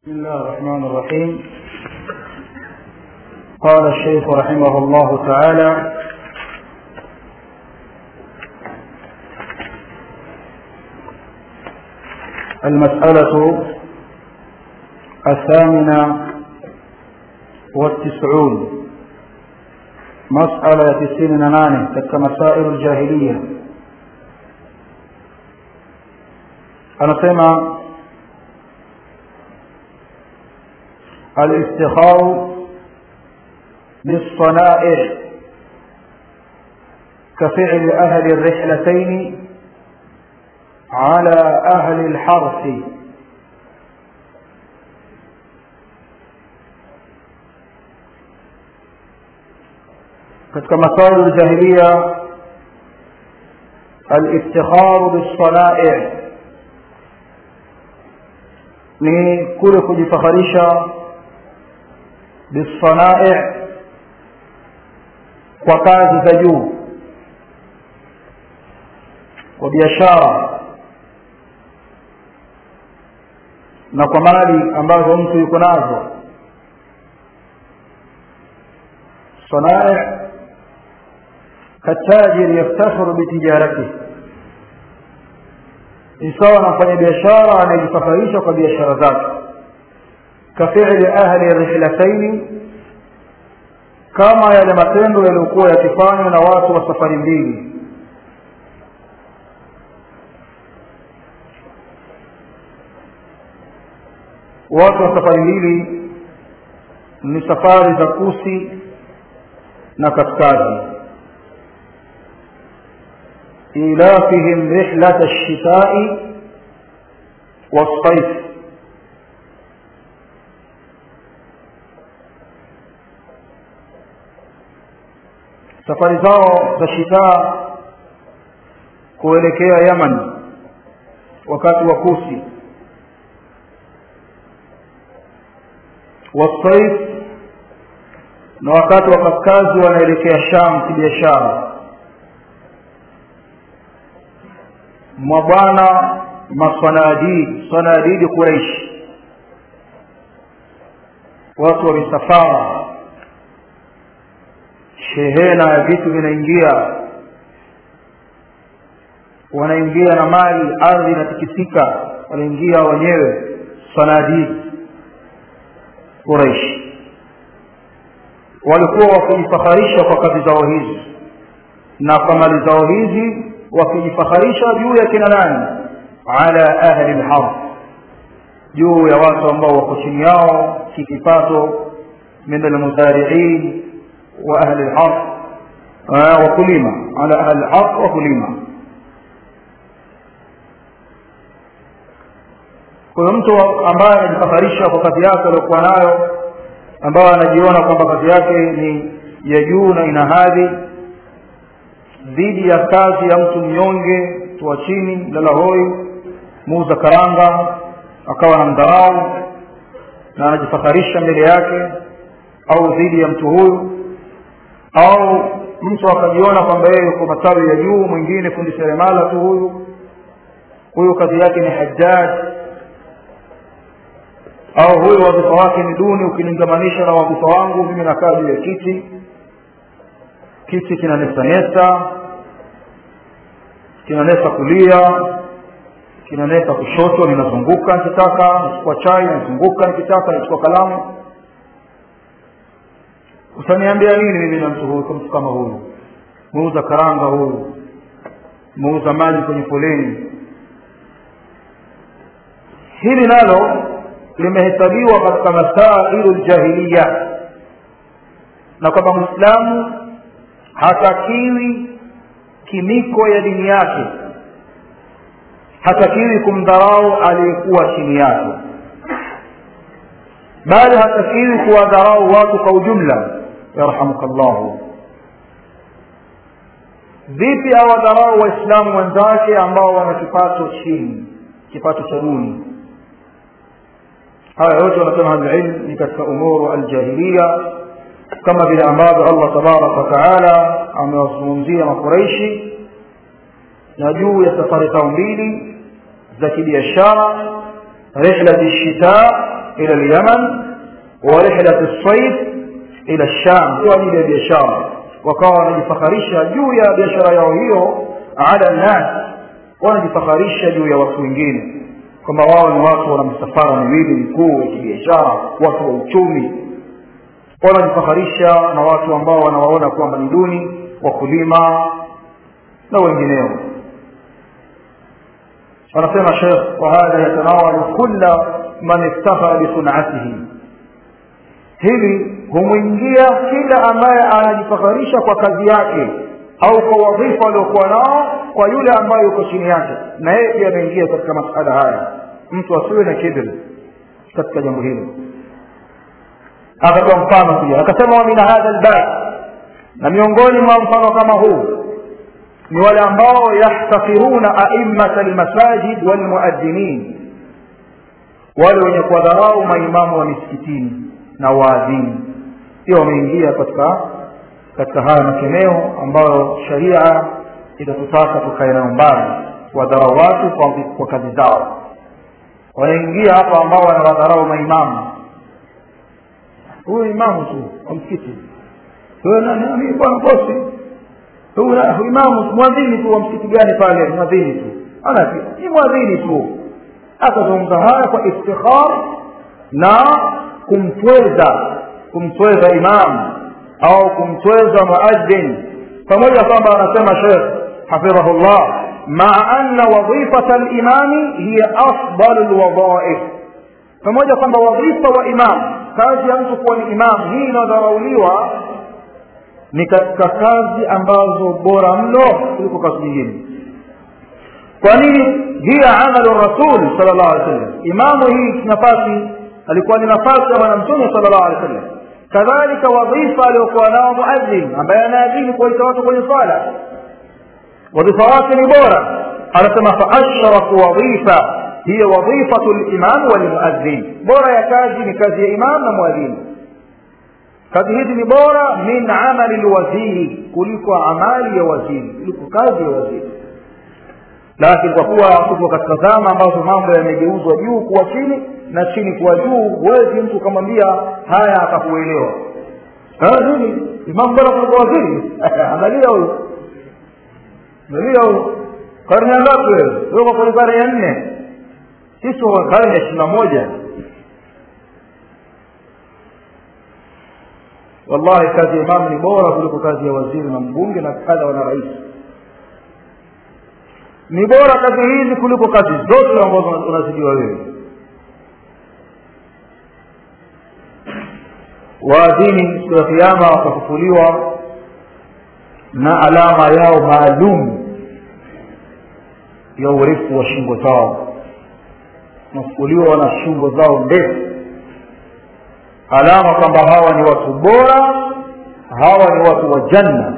بسم الله الرحمن الرحيم قال الشيخ رحمه الله تعالى المسألة الثامنة والتسعون مسألة تسعين نانه تلك مسائل الجاهلية anasema الافتخار بالصنائع كفعل أهل الرحلتين على أهل الحرث katika masail الجاهلية الافتخار بالصنائع ni kule kujifakharisha bisanai kwa kazi za juu kwa biashara na kwa mali ambazo mtu yuko nazo sanai katajiri yaftakhiru bitijaratihi ni sawa na mfanya biashara anayejifaharisha kwa biashara zake kafili ahli rihlataini kama yale matendo yaliyokuwa yakifanywa na watu wa safari mbili watu wa safari mbili ni safari za kusi na kaskazi إيلافهم رحلة الشتاء والصيف safari zao za shitaa kuelekea yaman wakati wa kusi wasaif na wakati wa kaskazi wanaelekea sham kibiashara mwa bwana masanadidi sanadidi quraish watu wa misafara shehena ya vitu vinaingia wanaingia na mali ardhi inatikisika wanaingia wenyewe sanadidi quraish walikuwa wakijifakharisha kwa kazi zao hizi na kwa mali zao hizi wakijifakharisha juu ya kina nani ala ahli lhard juu ya watu ambao wako chini yao kikipato min almuzariin wa ahli lhard wakulima ala ahli lhard wakulima kwa mtu ambaye anajifakharisha kwa kazi yake aliyokuwa nayo ambayo anajiona kwamba kazi yake ni ya juu na ina hadhi dhidi ya kazi ya mtu mnyonge mtu wa chini lalahoi muuza karanga akawa na mdharau na anajifakharisha mbele yake au dhidi ya mtu huyu au mtu akajiona kwamba yeye yuko matawi ya juu mwingine fundi seremala tu huyu huyu kazi yake ni hajjaj au huyu wadhifa wake ni duni ukiningamanisha na wadhifa wangu mimi nakaa juu ya kiti kiti kinanesanesa kinanesa kulia kinanesa kushoto ninazunguka nikitaka nachukua chai nazunguka nikitaka nachukua kalamu utaniambia nini mimi na mtu huyu kwa mtu kama huyu muuza karanga huyu muuza maji kwenye foleni hili nalo limehesabiwa katika masailu ljahiliya na kwamba mwislamu hatakiwi kimiko ya dini yake hatakiwi kumdharau aliyekuwa chini yake bali hatakiwi kuwadharau watu kwa ujumla yarhamuka llahu vipi awadharau waislamu wenzake ambao wana kipato chini kipato cha duni haya yote wanasema ahlulilm ni katika umuru aljahiliya kama vile ambavyo allah tabaraka wataala amewazungumzia makuraishi na juu ya safari zao mbili za kibiashara rihlati shita ila lyaman wa rihlat lsaif ila lsham kwa ajili ya biashara wakawa wanajifakharisha juu ya biashara yao hiyo ala nnas wanajifakharisha juu ya watu wengine kwamba wao ni watu wana misafara miwili mikuu ya kibiashara watu wa uchumi wanajifakharisha na watu ambao wanawaona kwamba ni duni wakulima na wengineo anasema shekh wahadha yatanawalu kula man iftakhara bisunatihi hili humwingia kila ambaye anajifakharisha kwa kazi yake au kwa wadhifa aliokuwa nao kwa yule ambaye yuko chini yake na yeye pia ameingia katika masala haya mtu asiwe na kibri katika jambo hilo akatoa mfano pia akasema wa min hadha albab na miongoni mwa mfano kama huu ni wale ambao yahtakiruna aimmata lmasajid walmuadhinin wale wenye kuwadharau maimamu wa misikitini na waadhini pia wameingia katika katika haya makemeo ambayo sharia itatutaka tukae nayo mbali kuwadharau watu kwa, kwa kazi zao wanaingia hapa ambao wanawadharau maimamu huyu imamu tu wa msikiti bwana bosi huyu imamu mwadhini tu wa msikiti gani pale mwadhini tu ana ni mwadhini tu akazungumza haya kwa iftikhar na kumtweza kumtweza imamu au kumtweza muadhin pamoja kwamba anasema shekh hafidhahullah maa anna wadhifata limami hiya afdalu lwadhaif pamoja kwamba wadhifa wa imam kazi ya mtu kuwa ni imam hii inayodharauliwa ni katika kazi ambazo bora mno kuliko kazi nyingine kwa nini hiya amalu rasul sal llahu alih wasallam imamu hii nafasi alikuwa ni nafasi ya bwana mtume sal llahu alih wasallam kadhalika wadhifa aliokuwa nao muadhin ambaye anaadhini kuwaita watu kwenye swala wadhifa wake ni bora anasema faashrafu wadhifa hiya wadhifatu limam walmuadhin bora ya kazi ni kazi ya imam na muadhini kazi hizi ni bora min amali lwaziri kuliko amali ya waziri kuliko kazi ya waziri lakini kwa kuwa tuko katika zama ambazo mambo yamegeuzwa juu kuwa chini na chini kuwa juu huwezi mtu ukamwambia haya akakuelewa nini imamu bora kuliko waziri angalia huyu angalia huyu karne ya ngapi wewe wewe kwenye karne ya nne sisi wa karne ya ishirini na moja wallahi kazi ya imamu ni bora kuliko kazi ya waziri na mbunge na kadha wana rais ni bora kazi hizi kuliko kazi zote ambazo unazidiwa wewe waadhini siku ya kiama watafufuliwa na alama yao maalum ya urefu wa shingo zao nafufuliwa na shingo zao ndefu alama kwamba hawa ni watu bora hawa ni watu wa janna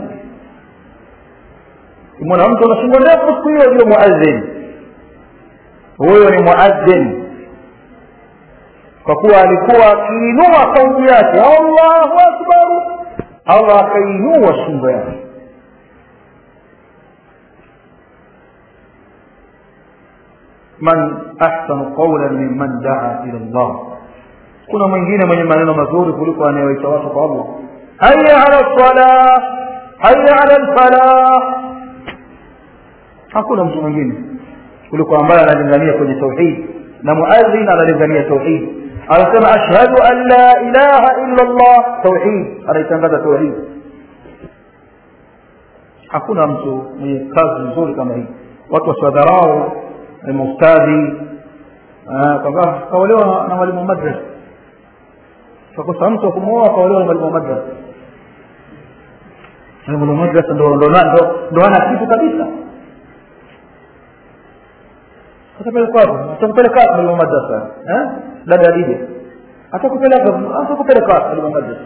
kimwona mtu ana shingo ndefu siku hiyo ndio muadhin huyo ni muadhin kwa kuwa alikuwa akiinua sauti yake allahu akbar allah akainua shingo yake man ahsanu qawlan mimman daa ila llah kuna mwingine mwenye maneno mazuri kuliko anayewaita watu kwa allah haya ala lsalah haya ala lfalah hakuna mtu mwingine kuliko ambaye analingania kwenye tauhid na muadhin analingania tauhid anasema ashhadu an la ilaha illa llah tauhid anaitangaza tauhid hakuna mtu mwenye kazi nzuri kama hii watu wasiwadharau maustadhi kwamba kaolewa na mwalimu madrasa kakosa mtu wa kumwoa kaolewa na mwalimu madrasa mwalimu madrasa ndo ana kitu kabisa atapeleka wapi atakupeleka wapi mwalimu madrasa dada adija atakupeleka atakupeleka wapi mwalimu madrasa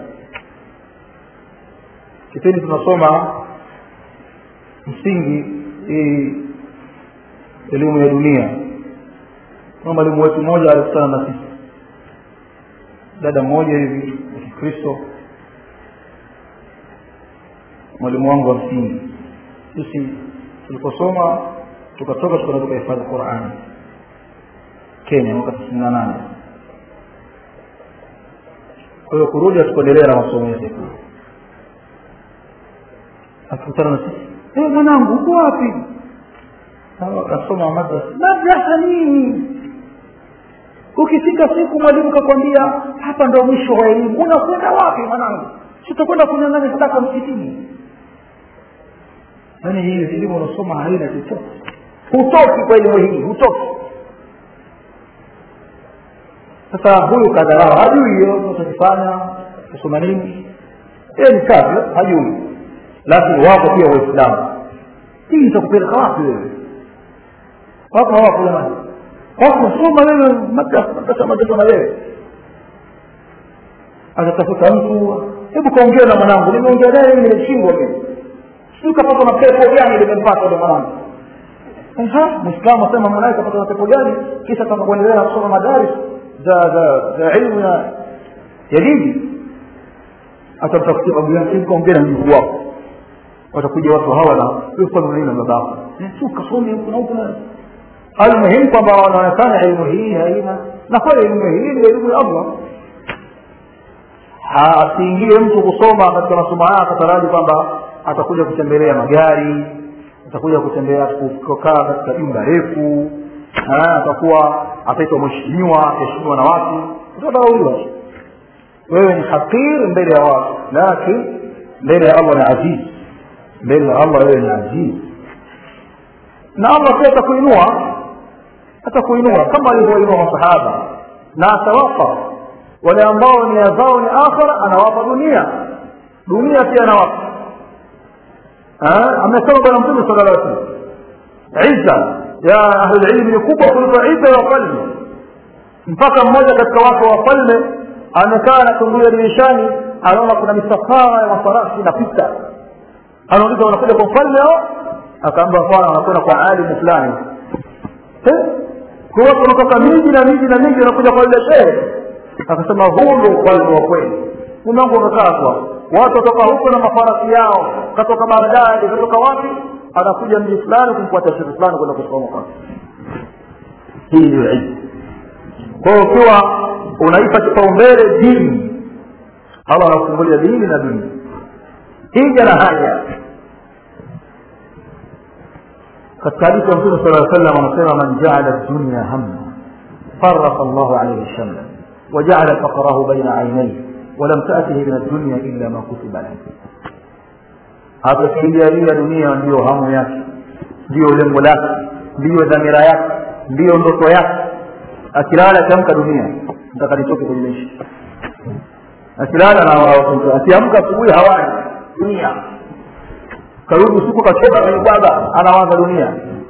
kipindi tunasoma msingi hii elimu ya dunia kuna mwalimu wetu mmoja alikutana na sisi dada mmoja hivi wa kikristo mwalimu wangu wa msingi sisi tuliposoma tukatoka tukaenda tukahifadhi qurani kenya mwaka tisini na nane kwa hiyo kurudi hatukuendelea na masomo yetu akikutana na sisi eh mwanangu uko wapi nasoma madrasa madrasa nini ukifika siku mwalimu kakwambia hapa ndo mwisho wa elimu unakwenda wapi mwanangu sitakwenda kunyang'anya sadaka msikitini yaani hii elimu unasoma haina chochote hutoki kwa elimu hii hutoki sasa huyu kadharau hajui hiyo unachokifanya kusoma nini yeye ni kafir hajui lakini wapo pia waislamu hii itakupeleka wapi wewe wako hawapo jamani wako soma wewe madrasa madrasa na wewe atatafuta mtu hebu kaongea na mwanangu nimeongea naye nimeshindwa mimi sijui kapata na pepo gani limempata ndo mwanangu mwislamu asema mwanae kapata na pepo gani kisha kama kuendelea na kusoma madaris za za za ilmu ya ya dini atamtafutia babu yake hebu kaongea na mjukuu wako watakuja watu hawa na yufanya nini na babako tu kasome kuna huko almuhimu kwamba wanaonekana elimu hii haina na kweli elimu hii ni elimu ya allah asiingie mtu kusoma katika masomo haya akataraji kwamba atakuja kutembelea magari atakuja kutembea kukaa katika jumba refu atakuwa ataitwa mheshimiwa ataheshimiwa na watu utadharauliwa wewe ni hakir mbele ya watu lakini mbele ya allah ni aziz mbele ya allah wewe ni aziz na allah pia atakuinua atakuinua kama alivyoinua masahaba na atawapa wale ambao nia zao ni akhira anawapa dunia dunia pia anawapa amesema bwana mtume sala llah salam izza ya ahlulilmi ni kubwa kuliko izza ya wafalme mpaka mmoja katika watu wa wafalme amekaa anachungulia dirishani anaona kuna misafara ya mafarasi inapita anauliza wanakuja kwa mfalme ao akaamba hapana wanakwenda kwa alimu fulani kwa watu wanatoka miji na miji na miji wanakuja kwa ile shehe akasema huu ndo ufalme wa kweli umangu umekaa kwa watu watoka huko na mafarasi yao katoka bagdadi katoka wapi anakuja mji fulani kumfuata shehe fulani kwenda kusoma kwake hii ndio ilmu kwa hiyo ukiwa unaipa kipaumbele dini allah anakufungulia dini na dini hija na haja katika hadithi ya mtume sala salam anasema man jaala dunya hamma faraka llahu alaihi shamla وجعل فقره بين عينيه ولم تأته من الدنيا إلا ما كتب له atakijalia dunia ndiyo hamu yake ndiyo lengo lake ndiyo dhamira yake ndiyo ndoto yake akilala akiamka dunia nataka nitoke kwenye maisha akilala na akiamka asubuhi hawani dunia karudi usiku kachoka kaibwaga anawaza dunia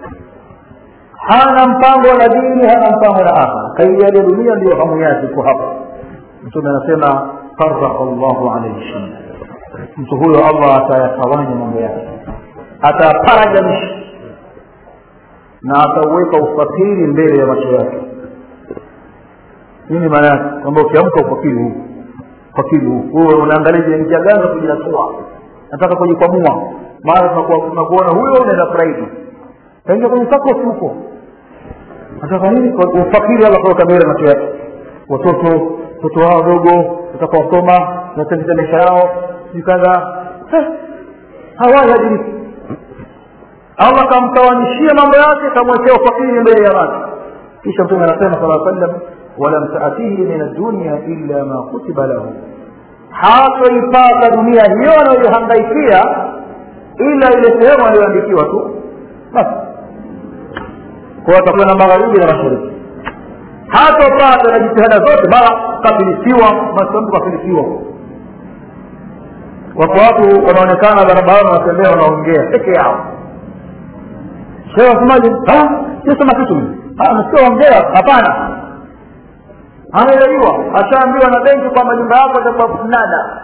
hana mpango na dini hana mpango na akhira kaijalia dunia ndiyo hamu yake iko hapa mtume anasema faraka llahu alaihi shamla mtu huyo allah atayatawanya mambo yake ataparajamisha na atauweka ufakiri mbele ya macho yake nini maana yake kwamba ukiamka ufakiri huu ufakiri huu wewe unaangalia njia gani za kujinatua nataka kujikwamua mara tunakuona huyo unaenda private kaingia kwenye sakosi huko nataka nini ufakiri allah kaweka mbele macho yake watoto watoto wao wadogo watakaosoma natendeza maisha yao sijui kadha hawai hadiriki allah kamtawanyishia mambo yake kamwekea ufakiri mbele ya macho kisha mtume anasema sala sallam walam taatihi min addunya illa ma kutiba lahu hatoipata dunia hiyo anayoihangaikia ila ile sehemu aliyoandikiwa tu basi kwa atakuwa na magharibi na mashariki hatopata na jitihada zote mara kafilisiwa mtu kafilisiwa wako watu wanaonekana barabarani wanatembea wanaongea peke yao shehe wasemaje sisema kitu nasikia ongea hapana anaelewiwa ashaambiwa na benki kwamba nyumba yako itakuwa mnada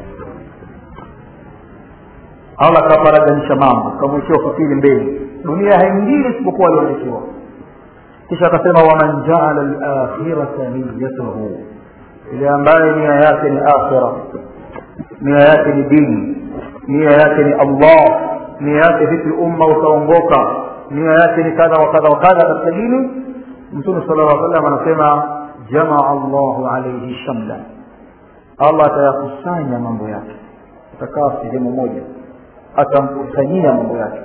allah kaparaganisha mambo kamwekea ufakiri mbele dunia haingii isipokuwa alionekiwa kisha akasema waman jaala lakhirata niyatahu ile ambaye nia yake ni akhira nia yake ni dini nia yake ni allah nia yake vipi umma utaongoka nia yake ni kadha wa kadha wa kadha katika dini mtume sala llah salam anasema jamaa llahu alaihi shamla allah atayakusanya mambo yake atakaa sehemu moja atamkusanyia mambo yake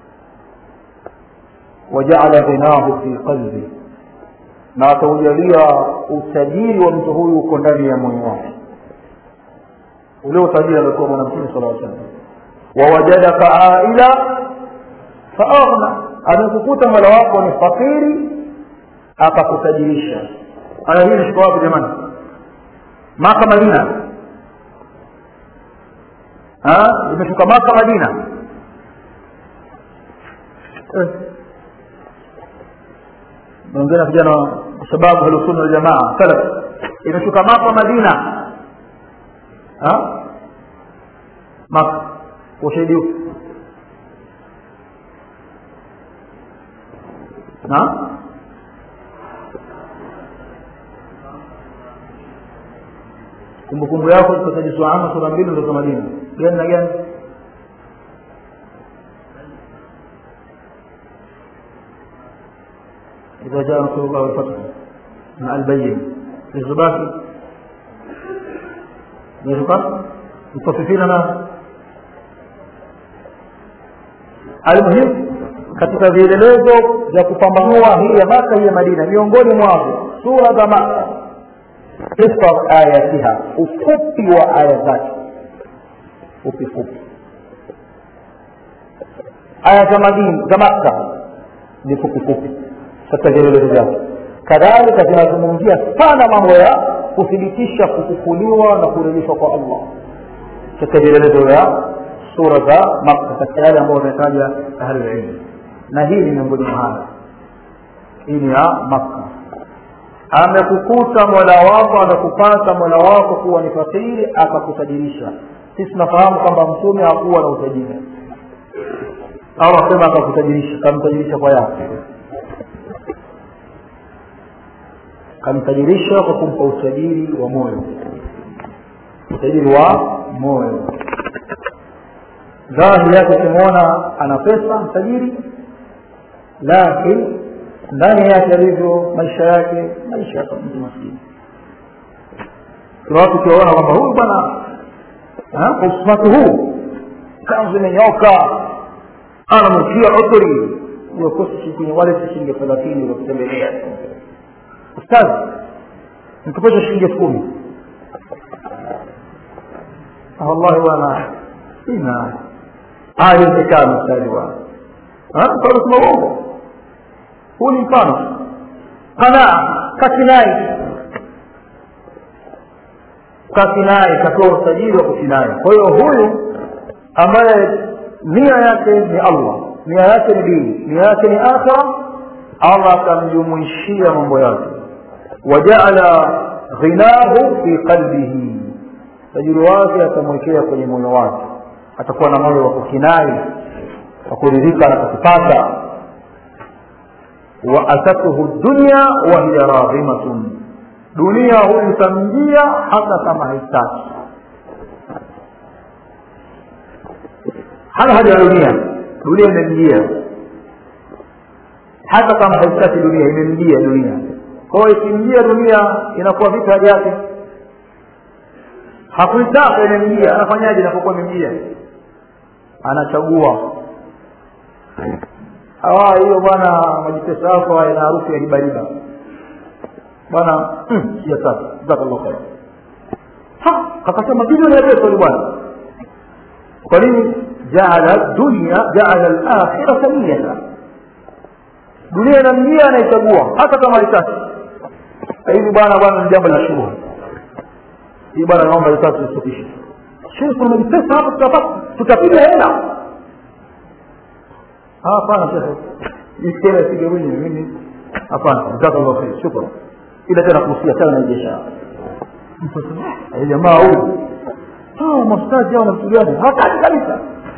wajaala ghinahu fi qalbi na ataujalia utajiri wa mtu huyu uko ndani ya moyo wake ule utajiri aliokuwa bwana mtume sala aa sallam wawajadaka aila faaghna amekukuta mola wako ni fakiri akakutajirisha aya hii nishika wapi jamani maka madina imeshuka maka madina naongea na vijana kwa sababu ahlusunna waljamaa salaf imeshuka maka madina maka ushahidi upi na kumbukumbu yako tutaji suama sura mbili ndio za madina gani na gani إذا جاء رسول الله والفتح مع البين الزباكي يزبط متصفين أنا المهم katika vielelezo vya kupambanua hii ya maka hii ya madina miongoni mwavyo sura za maka qisar ayatiha ufupi wa aya zake fupi fupi aya za madina za makka ni fupi fupi katika vielelezo vyake kadhalika zinazungumzia sana mambo ya kuthibitisha kufufuliwa na kurejeshwa kwa allah katika vielelezo vya sura za makka katika yale ambayo wametaja ahlulilmu na hii ni miongoni mwa haya hii ni ya makka amekukuta mola wako amekupata mola wako kuwa ni fakiri akakutajirisha sisi tunafahamu kwamba mtume hakuwa na utajiri au asema akakutajirisha kamtajirisha kwa yake kamtajirisha kwa kumpa utajiri wa moyo utajiri wa moyo dhahiri yake ukimwona ana pesa mtajiri lakini ndani yake alivyo maisha yake maisha ya mtu maskini kuna watu ukiwaona kwamba huyu bwana kwa usumati huu kanzu imenyoka anamukia utri uyokosi kwenye wale shilingi thelathini wakutembelea ustazi nikupesha shilingi elfu kumi wallahi bwana sina haiwezekani ustazi bwana sema uongo huu ni mfano qanaa kakinai kakinai kapewa usajili wa kukinai kwa hiyo huyu ambaye nia yake ni allah nia yake ni dini nia yake ni akhira allah akamjumuishia mambo yake wajaala ghinahu fi qalbihi tajiri wake atamwekea kwenye moyo wake atakuwa na moyo wa kukinai wa kuridhika na kukipata waatathu dunya wahiya radhimatun dunia huyu itamjia hata kama haitaki hana haja ya dunia dunia imemjia hata kama haitaki dunia imemjia dunia kwa hiyo ikimjia dunia inakuwa vipi haja yake hakuitaka imemjia anafanyaje inapokuwa imemjia anachagua awa hiyo bwana majipesa yako ina harufu ya ribariba bwana sijataka jazakallahu khair kakasema bilioni ya pesa bwana kwa nini jaala dunya jaala alakhirata niyata dunia inamjia anaichagua hata kama litatu hivi bwana bwana ni jambo la shughuli hii bwana naomba litatu istopishe shehe kuna majipesa hapa tutapata tutapiga hela hapana shekhe iskela sige mwenyewe mimi hapana jazakallahu khair shukran ila tena kuhusia tena na biashara jamaa huyu hao mastaji hao namtu gani hataki kabisa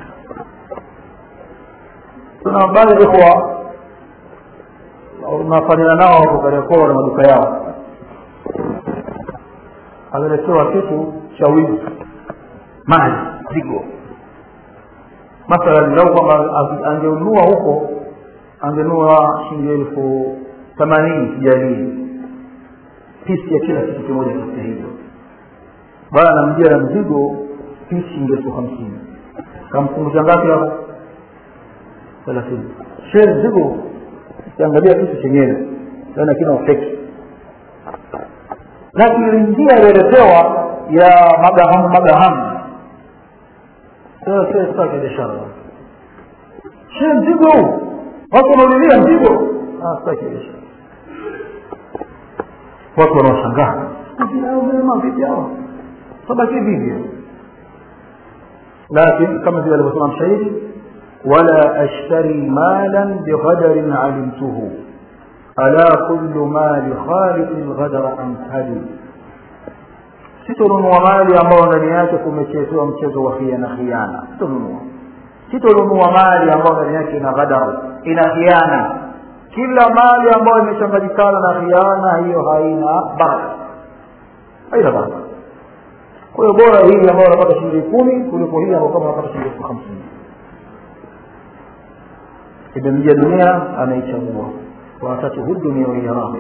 tuna baadhi ya ikhwa unafanyana nao wako Kariakoo na maduka yao ameletewa kitu cha wizi mali zigo mathalan lau kwamba angenunua huko angenunua shilingi elfu themanini kijalii pisi ya kila kitu kimoja katika hivyo bwana anamjia na mzigo pisi shilingi elfu hamsini kampunguza ngapi hapo thelathini shee mzigo ukiangalia kitu chenyewe naona kina ufeki lakini njia iliyoletewa ya magahamu magahamu sitaki biashara shee mzigo huu watu wanaulilia mzigo sitaki biashara watu wanaoshangaa vipi hao sabaki vivyo lakini kama vile alivyosema mshairi wala ashtari malan bighadarin alimtuhu ala kullu mali khaliqin ghadara amthali sitonunua mali ambayo ndani yake kumechezewa mchezo wa khiana khiana sitonunua sitonunua mali ambayo ndani yake ina ghadara ina khiana kila mali ambayo imechanganyikana na khiana hiyo haina baraka haina baraka kwa hiyo bora hii ambayo unapata shilingi kumi kuliko hii ambayo kama unapata shilingi elfu hamsini imemjia dunia anaichagua watatuhu dunia waiyaraha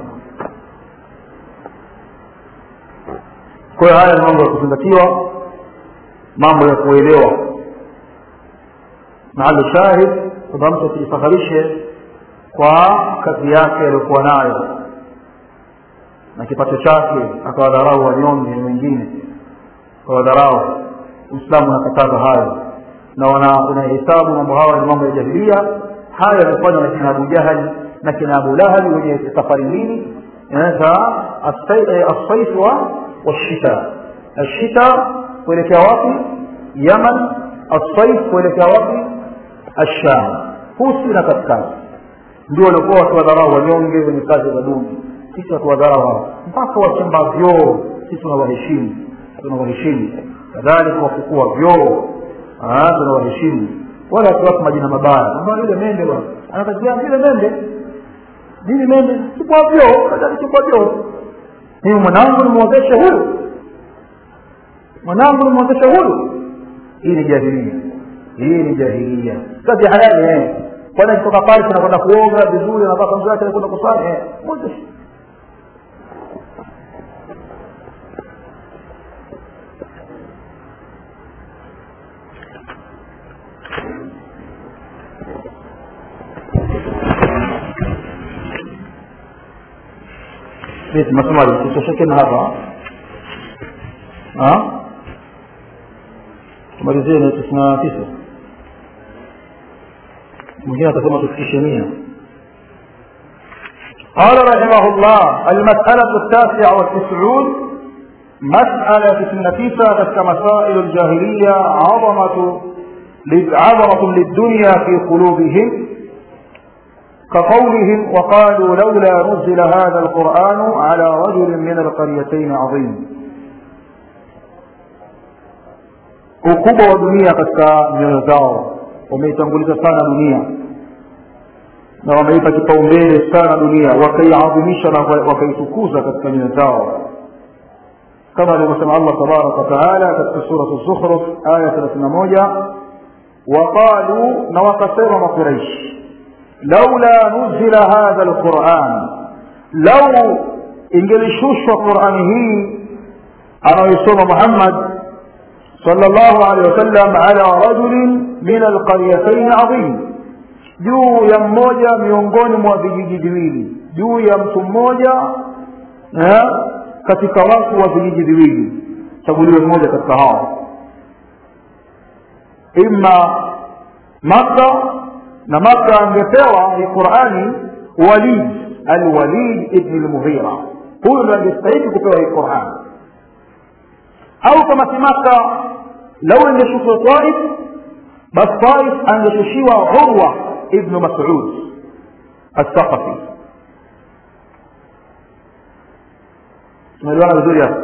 kwa hiyo haya ni mambo ya kuzingatiwa mambo ya kuelewa mahali shahid kwamba mtu asijifakharishe kwa kazi yake aliyokuwa nayo na kipato chake akawadharau wanyonge wengine kawadharau uislamu unakataza hayo na unahesabu mambo hayo ni mambo ya jahilia hayo yamefanywa na kina abu jahali na kina abu lahabi wenye safari mbili za assaif washita ashita kuelekea wapi yaman assaif kuelekea wapi asham husi na katikati ndio walikuwa wakiwadharau wanyonge wenye kazi za duni sisi watuwadharau hao mpaka wachimba vyoo sisi tunawaheshimu tunawaheshimu kadhalika wafukua vyoo tunawaheshimu wala tuwapa majina mabaya ambao yule mende bwana anakazia vile mende mimi mende chukua vyoo kadhalika chukua vyoo mimi mwanangu nimwozeshe huyu mwanangu nimwozeshe huyu hii ni jahilia hii ni jahilia kazi halali eh kwani kutoka pale tunakwenda kuoga vizuri na kanzu yake kwenda kusali eh mwozeshe vipi masomali tutosheke na hapa tumalizie na tisini na tisa mwingine atasema tufikishe mia قال رحمه الله المسألة التاسعة والتسعون مسألة النفيسة كمسائل الجاهلية عظمة عظمة للدنيا في قلوبهم كقولهم وقالوا لولا نزل هذا القرآن على رجل من القريتين عظيم ukubwa wa dunia katika nyoyo zao wameitanguliza sana dunia na wameipa kipaumbele sana dunia wakaiadhimisha na wakaitukuza katika nyoyo zao kama alivyosema allah tabaraka wataala katika suratu zukhruf aya thelathini na moja waqaluu na wakasema makuraishi laula nuzila hadha lquran lau ingelishushwa qurani hii anayoisoma muhammad صلى الله عليه وسلم على رجل من القريتين عظيم juu ya mmoja miongoni mwa vijiji viwili juu ya mtu mmoja katika watu wa vijiji viwili chaguliwe mmoja katika hao ima makka na makka angepewa hii qurani walid alwalid ibni lmughira huyu ndo angestahiki kupewa hii qurani au kama si maka lau ingeshushwa taif basi taif angeshushiwa urwa ibnu masud althaqafi tumeelewana vizuri hapo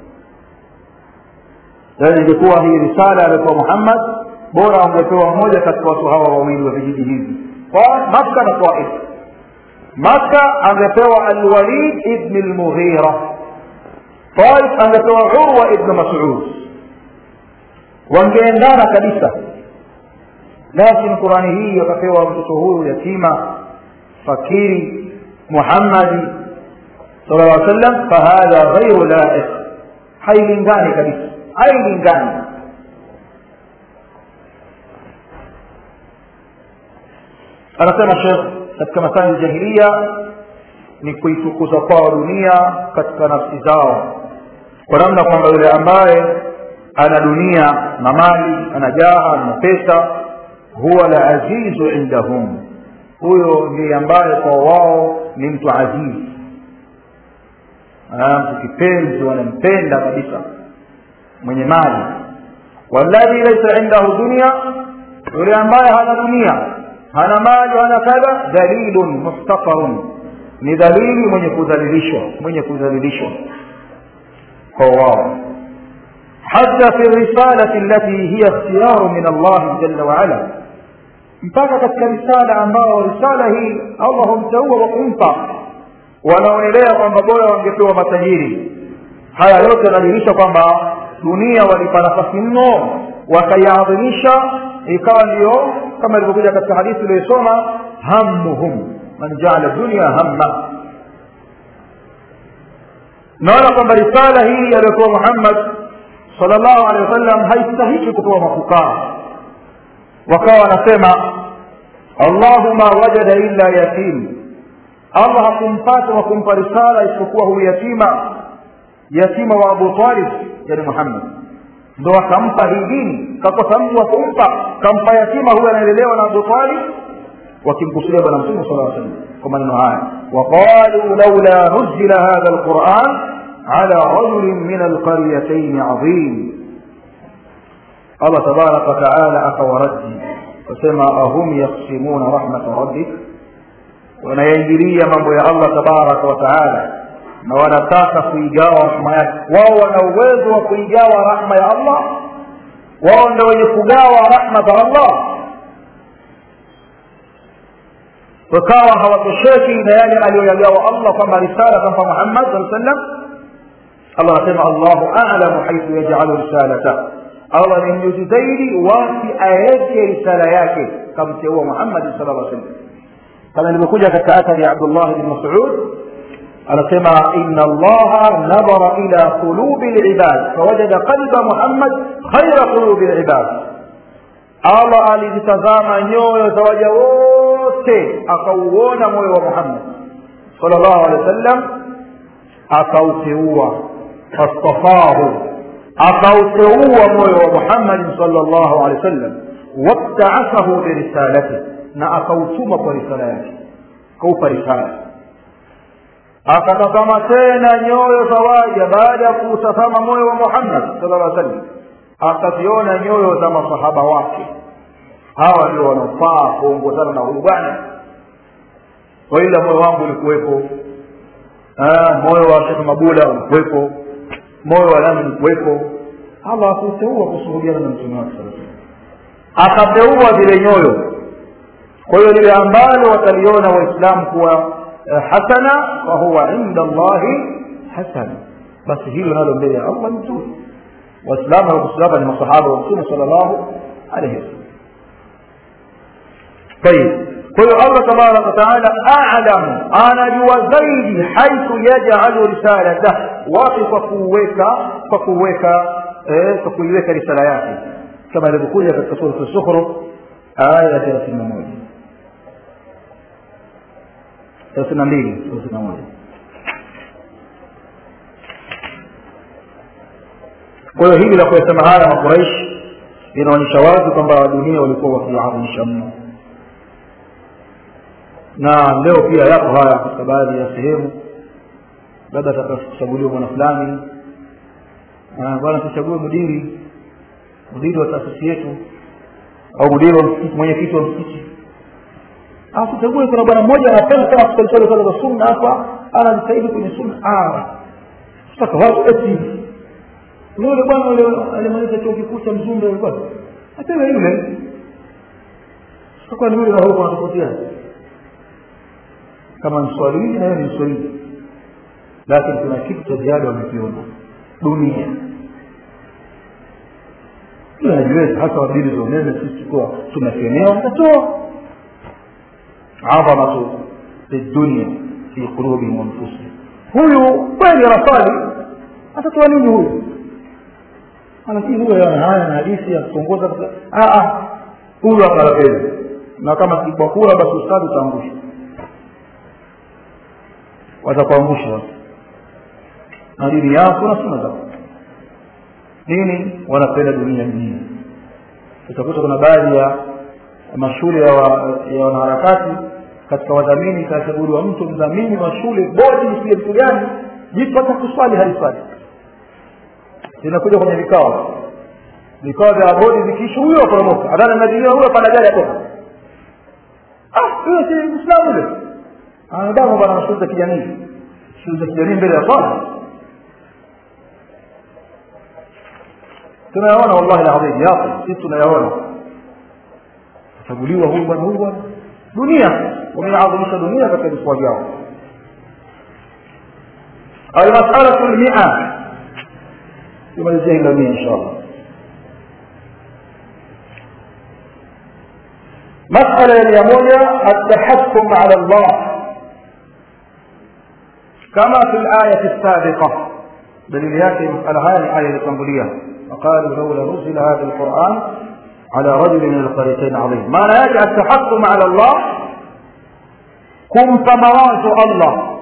yaani ingekuwa hii risala aliyopewa muhammad bora angepewa mmoja katika watu hawa wawili wa vijiji hivi makka na taif makka angepewa alwalid ibni lmughira taif angepewa urwa ibnu masud wangeendana kabisa lakini qurani hii wakapewa mtoto huyu yatima fakiri muhammadi sala llah sallam fahadha ghairu laiq hailingani kabisa hailingani anasema shekh katika masani jahilia ni kuitukuza kwao dunia katika nafsi zao kwa namna kwamba yule ambaye ana dunia na mali ana jaha na pesa huwa la azizu indahum huyo ndiye ambaye kwa wao ni mtu azizi mtu kipenzi wanampenda kabisa mwenye mali walladhi laisa indahu dunia yule ambaye hana dunia hana mali hana kadha dalilun muftaqarun ni dalili mwenye kudhalilishwa mwenye kudhalilishwa kwa wao hata fi risalati allati hiya ikhtiyaru min Allah jalla wa ala mpaka katika risala ambao risala hii Allah humteua wa kumpa wanaonelea kwamba bora wangepewa matajiri haya yote yanadhihirisha kwamba dunia walipa nafasi mno wakaiadhimisha ikawa ndiyo kama ilivyokuja katika hadithi iliyosoma hammuhum man jaala dunia hamma naona kwamba risala hii aliyopewa muhammad salllahu alehi wasallam haistahiki kupewa mafukaa wakawa wanasema allahuma wajada illa yatim allah hakumpata wa kumpa risala isipokuwa huyu yatima yatima wa abu talib yani muhammad ndo akampa hii dini kakosa mtu wa kumpa kampa yatima huyu anaelelewa na abu talib wakimkusudia bwana mtume sala salam kwa maneno haya waqaluu laula nuzila hadha lquran ala rajulin min alqaryatayn adhim allah tabaraka wataala akawaraddi wasema ahum yaksimuna rahmata rabbik wanayaingilia mambo ya allah tabaraka wataala na wanataka kuigawa rahma yake wao wana uwezo wa kuigawa rahma ya allah wao ndio wenye kugawa rahma za allah wakawa hawatosheki na yale aliyoyagawa allah kwamba risala kampa muhammad saa sallam allah anasema allahu alamu haithu yajalu risalata allah ni mjuzi zaidi wapi aweke risala yake kamteua muhammadi sala llah sallam kama ilivyokuja katika athari ya abdullah bni masud anasema ina allaha nadhara ila qulubi libad fawajada qalba muhammad khaira qulubi libad allah alizitazama nyoyo za waja wote akauona moyo wa muhammad sal llahu alehi wa sallam akauteua fastafahu akauteua moyo wa muhammadin sal llahu alehi wa sallam wabtaasahu birisalati na akautuma kwa risala yake akaupa risala akatazama tena nyoyo za waja baada ya kuutazama moyo wa muhammad sal llah sallam akaziona nyoyo za masahaba wake hawa ndio wanaofaa kuongozana na huyu bwana kwa ila moyo wangu ulikuwepo moyo wa shekh mabula ulikuwepo moyo wa nani ulikuwepo allah akuteua kusuhudiana na mtume wake saa akateua zile nyoyo kwa hiyo lile ambalo wataliona waislamu kuwa hasana fahuwa inda llahi hasana basi hilo nalo mbele ya allah ni zuri waislamu wakusalama ni masahaba wa mtume sala llahu alaihi wasallam طيب kwa hiyo allah tabaraka wataala alamu anajua zaidi haithu yajalu risalatah wapi kwa kuweka kwa kuweka kwa kuiweka risala yake kama ilivyokuja katika surat sukhruf aya ya thelathini na moja thelathini na mbili thelathini na moja kwa hiyo hili la kuyasema haya makuraishi linaonyesha wazi kwamba dunia walikuwa wakiadhimisha mno na leo pia yapo haya katika baadhi ya sehemu labda atakachaguliwa bwana fulani bwana tuchague mudiri mudiri wa taasisi yetu au mudiri wa msikiti mwenyekiti wa msikiti tuchague kuna bwana mmoja anapenda sana kusalisali sala za sunna hapa anajitahidi kwenye sunna sasa watu eti yule bwana ule alimaliza chuo kikuu cha mzumbe ulikuwa apewe yule sasa ni yule na huko anatofautiana kama ni swahili na yeye ni swahili lakini kuna kitu cha ziada wamekiona dunia najiweza hasa wabili za umeme sisi kuwa tunakemewa mtatoa adhamatu dunia fi qulubihim wanfusihim huyu kweli anasali atatoa nini huyu lakini huyo yana haya na hadithi ya kutongoza huyu akalapeli na kama kipwa kura basi ustadi utaangusha watakuangusha watu na dini yako na suna zako nini wanapenda dunia mjini utakuta kuna baadhi ya mashule ya, wa, ya wanaharakati katika wadhamini ikachaguliwa mtu mdhamini wa shule bodi sile mtu gani jitu hata kuswali haliswali linakuja kwenye vikao vikao vya bodi vikiisha huyo aporomoka adana najilia huyo pana gari atoka ah huyo si muislamu yule anadamu bwana na shule za kijamii shule za kijamii mbele ya swala tunayaona wallahi alazim yapo sisi tunayaona chaguliwa huyu bwana huyu bwana dunia wameadhimisha dunia katika viswa vyao almasalatu lmia tumalizia hilo mia insha allah مسألة يا مويا التحكم على الله كما في الآية السابقة دليل ياتي مسألة هذه الآية التنبولية وقالوا لولا نزل هذا القرآن على رجل من القريتين عظيم ما لا يجعل التحكم على الله kumpa mawazo allah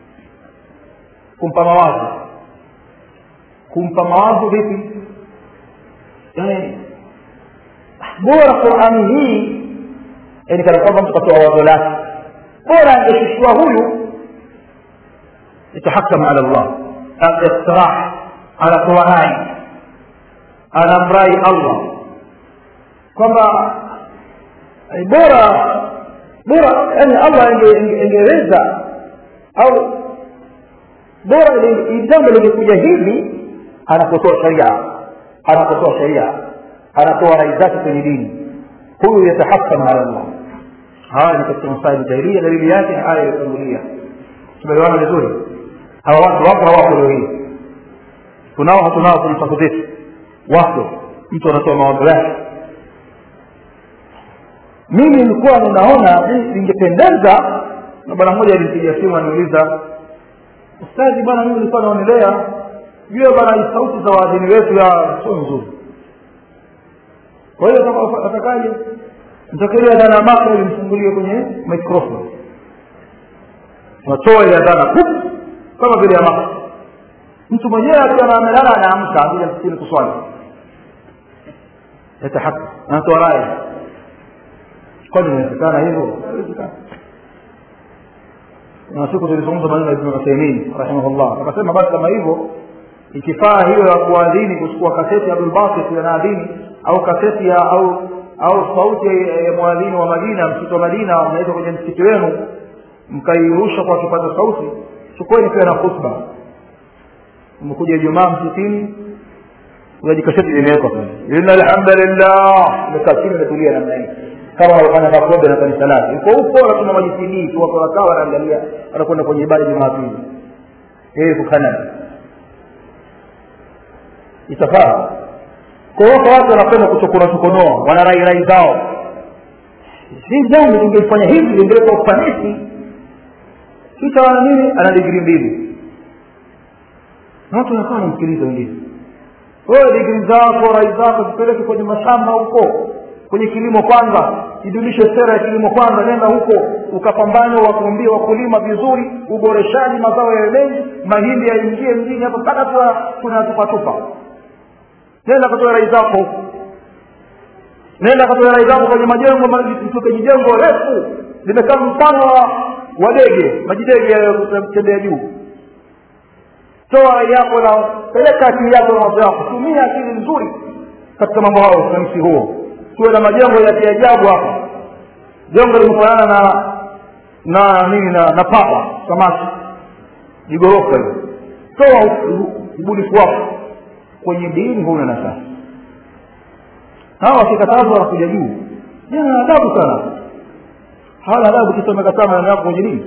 kumpa mawazo kumpa mawazo vipi yani bora qurani hii yani kana kwamba mtu katoa wazo lake bora angeshushiwa huyu yatahakam ala llah istirah anatoa rai anamrai allah kwamba bora bora yani allah ingeweza au bora jambo lingekuja hivi anapotoa sharia anapotoa sharia anatoa rai zake kwenye dini huyu yatahakam ala llah haya ni katika masaili jahilia dalili yake ni aya iliyotangulia tumeelewana vizuri hawa watu wapo hawapo leo hii tunao hatunao kwenye safu zetu wapo mtu anatoa mawazo yake mimi nilikuwa ninaona ningependeza na bwana mmoja alinipigia simu aniuliza ustazi bwana mimi nilikuwa naonelea jue bwana sauti za waadhini wetu ya sio nzuri kwa hiyo atakaje mtakilia dhana mako ilimfungulie kwenye microphone watoa ile dhana kama vile ya mako mtu mwenyewe akiwa amelala anaamka akuja msikini kuswali yatahaka anatoa raya kwani inawezekana hivyo na siku tulizungumza maneno ya ibn Uthaymeen rahimahullah akasema basi kama hivyo ikifaa hiyo ya kuadhini kuchukua kaseti ya Abdul Basit anaadhini au kaseti ya au au sauti ya mwadhini wa Madina msikiti wa Madina mnaweza kwenye msikiti wenu mkairusha kwa kipaza sauti chukueni pia na khutba umekuja Ijumaa msikitini unajikasheti limewekwa pale inna alhamdulillah umekaa chini umetulia namna hii kama wanafanya makombe na kanisa lake uko huko anatuma majisinii tu watu wanakaa wanaangalia wanakwenda kwenye ibada Jumapili yeye kukana itafaa kwa hiyo watu wanapenda kuchokora chokonoa wana rai rai zao si jambo lingefanya hivi lingeleta ufanisi kisha wana nini ana digrii mbili na watu wanakaa wanamsikiliza wengine wewe digrii zako rai zako zipeleke kwenye mashamba huko kwenye kilimo kwanza idumishe sera ya kilimo kwanza nenda huko ukapambana wakuambia wakulima vizuri uboreshaji mazao ya mengi mahindi yaingie mjini hapo mpaka tunatupatupa nenda katoa rai zako huko nenda katoa rai zako kwenye majengo kwenye jengo refu limekaa mfano wa dege majidege yanayotembea juu toa rai yako na peleka akili yako na wazo yako tumia akili nzuri katika mambo hayo ufanisi huo tuwe na majengo ya kiajabu hapa jengo limefanana na na nini na, na papa samaki ni ghorofa hiyo toa ubunifu wako kwenye dini huna nafasi hawa wakikatazwa wanakuja juu jana adabu sana hawana adabu kisha umekataa maneno yako kwenye dini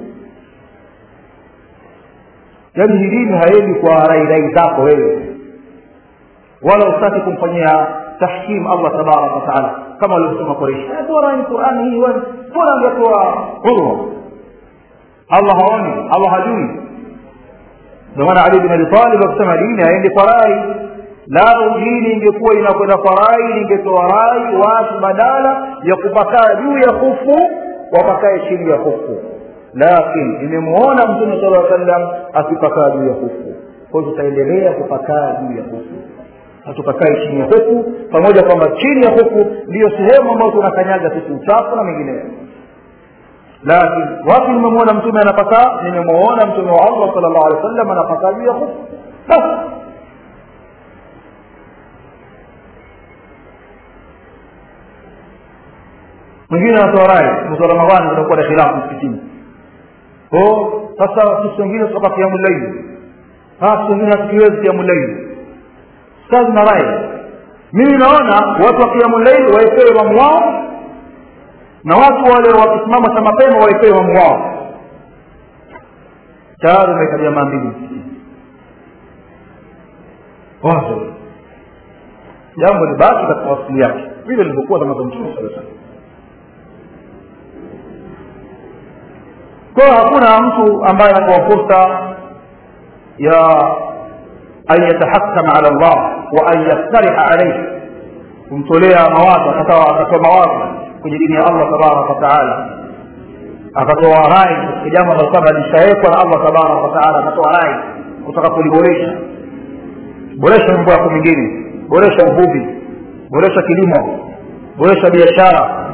yaani hii dini haendi kwa rai rai zako wewe wala usitaki kumfanyia tahkim allah tabaraka wataala kama walivyosema koreshi bora ni qurani hii bora angetoa urwa allah haoni allah hajui ndio maana ali bin abi talib akisema dini aende kwa rai lao dini ingekuwa inakwenda kwa rai lingetoa rai watu badala ya kupakaa juu ya kufu wapakae chini ya kufu lakini nimemuona mtume sala aa sallam akipakaa juu ya kufu kwa hiyo tutaendelea kupakaa juu ya kufu hatupakai chini ya huku pamoja kwamba chini ya huku ndiyo sehemu ambayo tunakanyaga sisi uchafu na mengineyo lakini wapi nimemwona mtume anapakaa nimemwona mtume wa allah sala llahu alehi wa sallam anapakaa juu ya huku basi mwingine anatoa rai mwezi wa ramadhani kunakuwa na khilafu msikitini ko sasa sisi wengine tutoka kiamu laili sisi wengine hatukiwezi kiamu laili kazi na rai mimi naona watu wa kiamu laili waepewe imamu wao na watu wale wakisimama cha mapema waepewe imamu wao tayari umeweka jamaa mbili wazo jambo libaki katika asili yake vile lilivyokuwa zama za mtume saa salam kwa hiyo hakuna mtu ambaye anapewa fursa ya an yatahakama ala llah wa an yaktariha alaihi kumtolea mawazo akatoa mawazo kwenye dini ya allah tabaraka wataala akatoa rai katika jambo ambalo kwamba lishawekwa na allah tabaraka wataala akatoa rai kutaka kuliboresha boresha mambo yako mengine boresha uvuvi boresha kilimo boresha biashara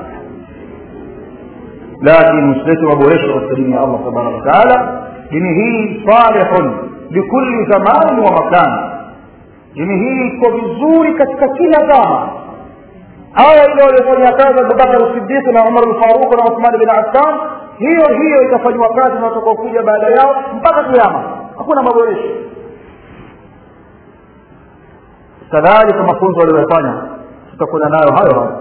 lakini msilete maboresho katika dini ya allah tabaraka wataala dini hii salihun likulli zamanin wa makan dini hii iko vizuri katika kila zama aya ile waliofanya kazi abubakar sidiq na umar lfaruq na uthman bin affan hiyo hiyo itafanywa kazi na watakaokuja baada yao mpaka kiama hakuna maboresho kadhalika mafunzo waliyofanya tutakwenda nayo hayo hayo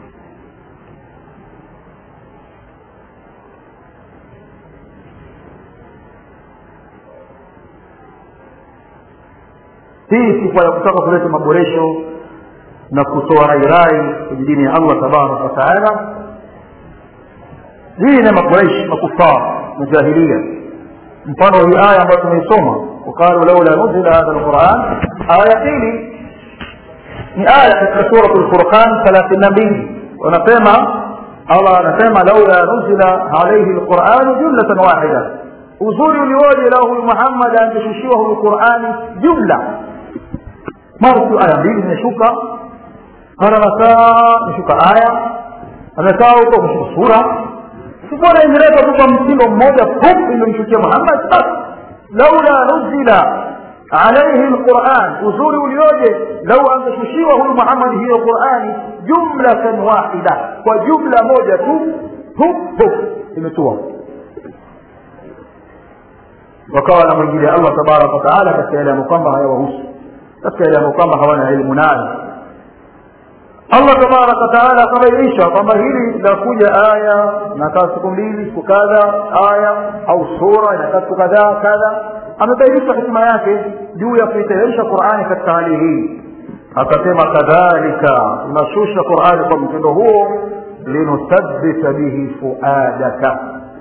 hii sifa ya kutaka kuleta maboresho na kutoa rairai kwenye dini ya allah tabaraka wataala hii na makuraishi makufar majahilia mfano hii aya ambayo tumeisoma waqalu laula nuzila hadha lquran aya pili ni aya katika surat lfurqan thelathini na mbili wanasema allah anasema laula nuzila alaihi lquranu jumlatan wahida uzuri ulioje lau huyu muhammad angeshushiwa huyu qurani jumla mara tu aya mbili zimeshuka mara masaa imeshuka aya amekaa huko ameshuka sura sibora imeleta tu kwa mtindo mmoja fupi iliyomshukia muhammad basi laula nuzila alaihi lquran uzuri ulioje lau angeshushiwa huyu muhammad hiyo qurani jumlatan wahida kwa jumla moja tu hup hup imetua wakawa na mwingine allah tabaraka wataala katika yale ambayo kwamba hayawahusu katika yale ambayo kwamba hawana elimu nayo allah tabaraka wataala akabainisha kwamba hili linakuja aya inakaa siku mbili siku kadha aya au sura inakaa siku kadhaa kadha amebainisha hikima yake juu ya kuiteremsha qurani katika hali hii akasema kadhalika tunashusha qurani kwa mtindo huo linuthabbita bihi fuadaka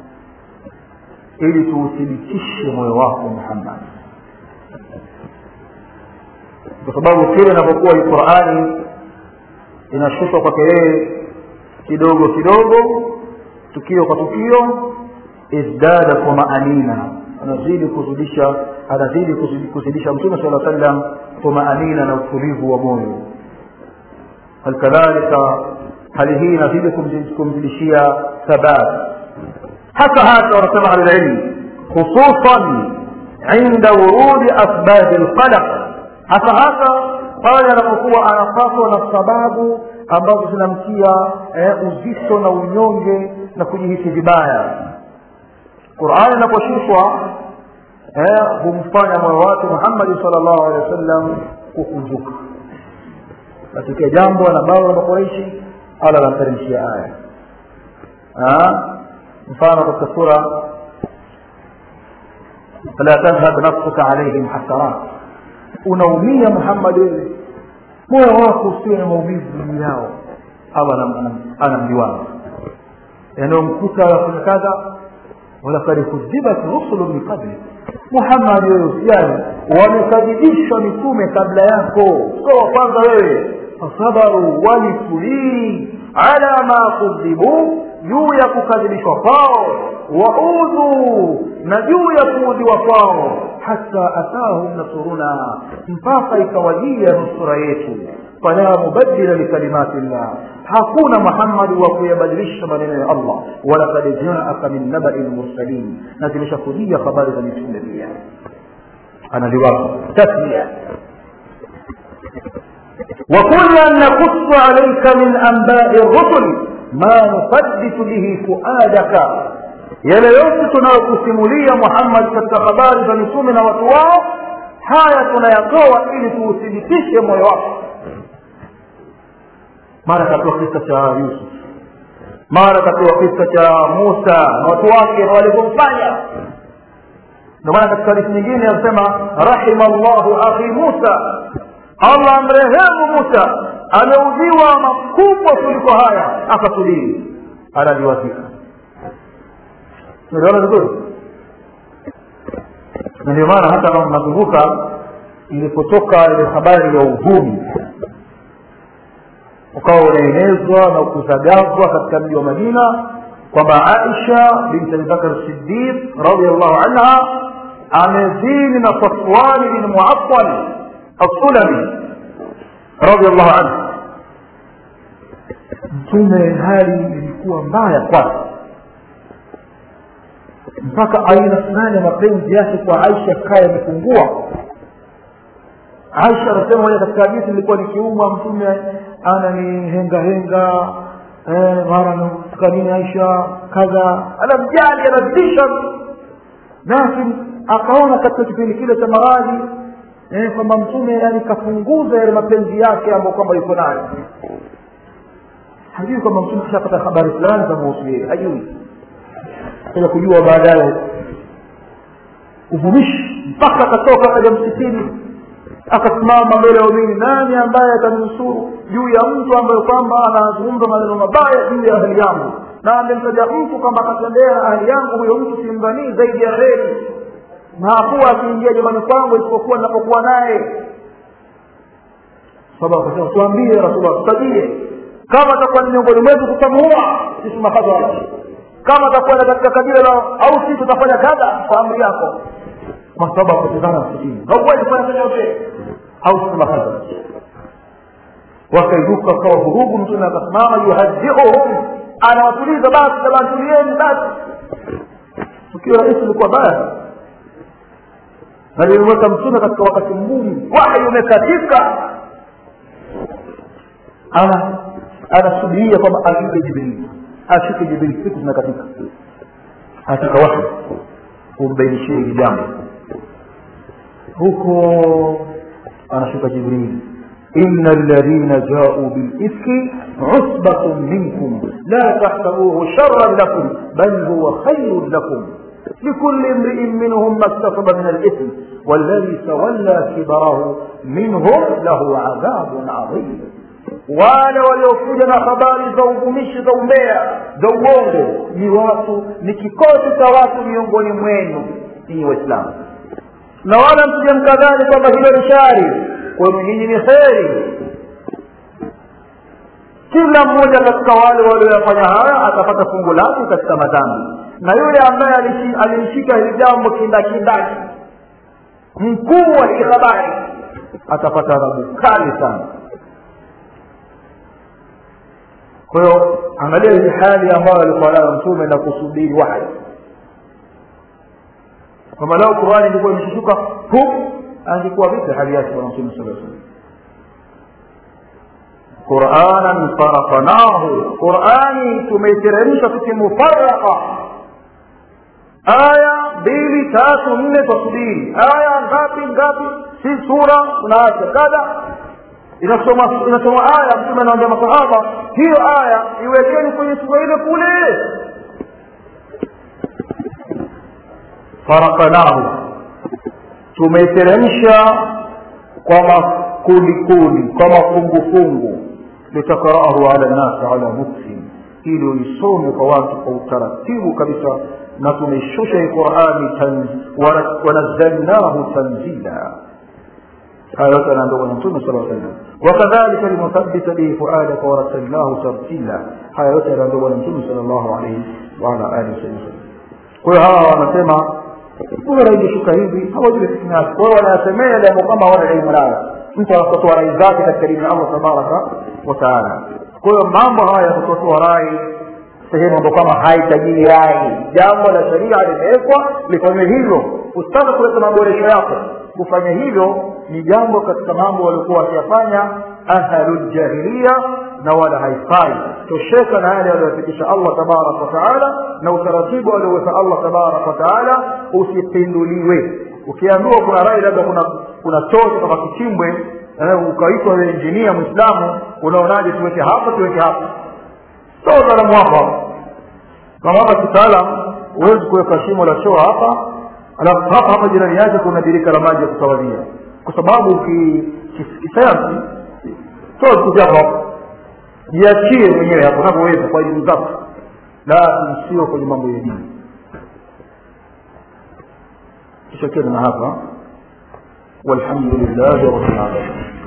ili tuuthibitishe moyo wako muhammad kwa sababu kile inapokuwa hii qurani inashushwa kwake yeye kidogo kidogo tukio kwa tukio izdada tumaanina anazidi kuzidisha anazidi kuzidisha mtume sala sallam tumaanina na utulivu wa moyo halikadhalika hali hii inazidi kumzidishia thabat hasa hasa wanasema ahlulilmi khususan inda wurudi asbabi lqalaq hasa hasa pale anapokuwa anapatwa na sababu ambazo zinamtia eh, uzito na unyonge na kujihisi vibaya qurani inaposhushwa eh, humfanya moyo wake muhammadi sal llahu alehi wa sallam kukunjuka katika jambo anabao la makoreishi ala lamteremshia aya mfano katika sura fala tadhhab nafsuka alaihim hasarat unaumia muhammad wewe moyo wako usiwe na maumivu juu yao allah anamliwaza yanayomkuta wafanya kadha walakad kudhibat rusulu min qabli muhammadi wewe usijali wamekadhibishwa mitume kabla yako sio wa kwanza wewe fasabaru walitulii ala ma kudhibu juu ya kukadhibishwa kwao waudhu na juu ya kuudhiwa kwao hata atahum nasuruna mpaka ikawajia nusura yetu fala mubadila likalimati llah hakuna muhammadi wa kuyabadilisha maneno ya allah walakad jaaka min nabai lmursalin na zimeshakujia habari za mitume pia analiwapa tasmia وكلا نقص عليك من أنباء الرسل ما نثبت به فؤادك yale yote tunayokusimulia muhammad katika habari za mitume na watu wao haya tunayatoa ili tuuthibitishe moyo wako mara katoa kisa cha yusuf mara katoa kisa cha musa na watu wake na walivyomfanya ndio maana katika hadithi nyingine anasema rahima llahu akhi musa allah amrehemu musa ameudhiwa makubwa kuliko haya akatulii analiwazika unaona vizuri na ndio maana hata kama mnakumbuka ilipotoka ile habari ya uvumi ukawa unaenezwa na kuzagazwa katika mji wa madina kwamba aisha binti abibakar sidiq radiallahu anha amezini na safwani bin muatal assulami radiallahu anhu mtume hali ilikuwa mbaya kwake mpaka aina fulani ya mapenzi yake kwa aisha kaya yamepungua aisha anasema moja katika hadithi nilikuwa nikiumwa mtume ananihengahenga eh, mara nataka nini aisha kadha anamjali anazidisha lakini akaona katika kipindi kile cha maradhi eh, kwamba mtume yani kapunguza yale mapenzi yake ambayo kwamba yuko nayo hajui kwamba mtume kishapata habari fulani za muhusu yeye hajui kuja kujua baadaye uvumishi mpaka akatoka akaja msikitini akasimama mbele ya umini nani ambaye atanusuru juu ya mtu ambaye kwamba anazungumza maneno mabaya juu ya ahli yangu na amemtaja mtu kwamba akatembea na ahli yangu huyo mtu simdhanii zaidi ya heri na hakuwa akiingia jamani kwangu isipokuwa ninapokuwa naye sababu akasema tuambie rasulullah tutajie kama atakuwa ni miongoni mwetu tutamuua sisi mahadhara kama atakwenda katika kabila la au sisi tutafanya kadha kwa amri yako masaba akutizana msikini hauwezi kufanya chochote au sisi mahadhara wakairuka kawa vurugu mtume akasimama yuhajiuhum anawatuliza basi jamani tulieni basi tukio rahisi ilikuwa baya na lilimweka mtume katika wakati mgumu wahi umekatika ana anasubiria kwamba ashuke jibrili ashuke jibrili siku zinakatika katika wahi kumbainishia hili jambo huko anashuka jibrili إن الذين جاءوا بالإفك عصبة منكم لا تحسبوه شرا لكم بل هو خير لكم لكل امرئ منهم ما اكتسب من الإثم والذي تولى كبره منهم له عذاب عظيم wale waliokuja na habari za uvumishi za umbea za uongo ni watu ni kikosi cha watu miongoni mwenu ninyi waislamu na wala msije mkadhani kwamba hilo ni shari kwenu nyinyi ni kheri kila mmoja katika wale walioyafanya haya atapata fungu lake katika madhambi na yule ambaye alimshika hili jambo kindakindaki mkuu wa hii habari atapata adhabu kali sana kwa hiyo angalia hili hali ambayo alikuwa nayo mtume na kusubiri wahi kama lao qurani ilikuwa imeshushuka hu angekuwa vipi hali yake bwana mtume saa salam quranan faraqnahu qurani tumeiteremsha tukimufaraka aya mbili tatu nne tasubiri aya ngapi ngapi si sura tunaacha kadha inasoma inasoma aya mtume anaambia masahaba hiyo aya iwekeni kwenye sura ile kule farakanahu tumeiteremsha kwa makundi kundi kwa mafungufungu litakraahu ala nasi ala muksin ili uisome kwa watu kwa utaratibu kabisa na tumeishusha hii qurani wanazalnahu tanzila haya yote anaambia bwana mtume sala salam wakadhalika linuthabita bihi fuadaka warasalnahu tartila haya yote anaambia bwana mtume sal llahu alaihi waala alihi wasallam kwa hiyo hawa wanasema bora ingeshuka hivi hawajui fitna yake kwa hiyo wanayasemea yale ambayo kama hawana elimu nayo mtu anatotoa rai zake katika dini ya allah tabaraka wataala kwa hiyo mambo haya ya kutotoa rai sehemu ambayo kama haitajii rai jambo la sharia limewekwa lifanywe hivyo usitaka kuleta maboresho yako kufanya hivyo ni jambo katika mambo waliokuwa wakiyafanya ahluljahiliya na wala haifai tosheka na yale aliyoyafikisha allah tabaraka wataala na utaratibu alioweka allah tabaraka wataala usipinduliwe ukiambiwa kuna rai labda kuna kuna choo kama kichimbwe ukaitwa wewe injinia mwislamu unaonaje tuweke hapa tuweke hapa so utaalamu wako kama hapa kitaalam huwezi kuweka shimo la choo hapa alafu hapa hapa jirani yake kuna birika la maji ya kutawadhia kwa sababu kisayansi choo kuja hapo jiachie mwenyewe hapo unavyoweza kwa elimu zako la sio kwenye mambo ya dini kisha tena hapa walhamdulillahi rabbil alamin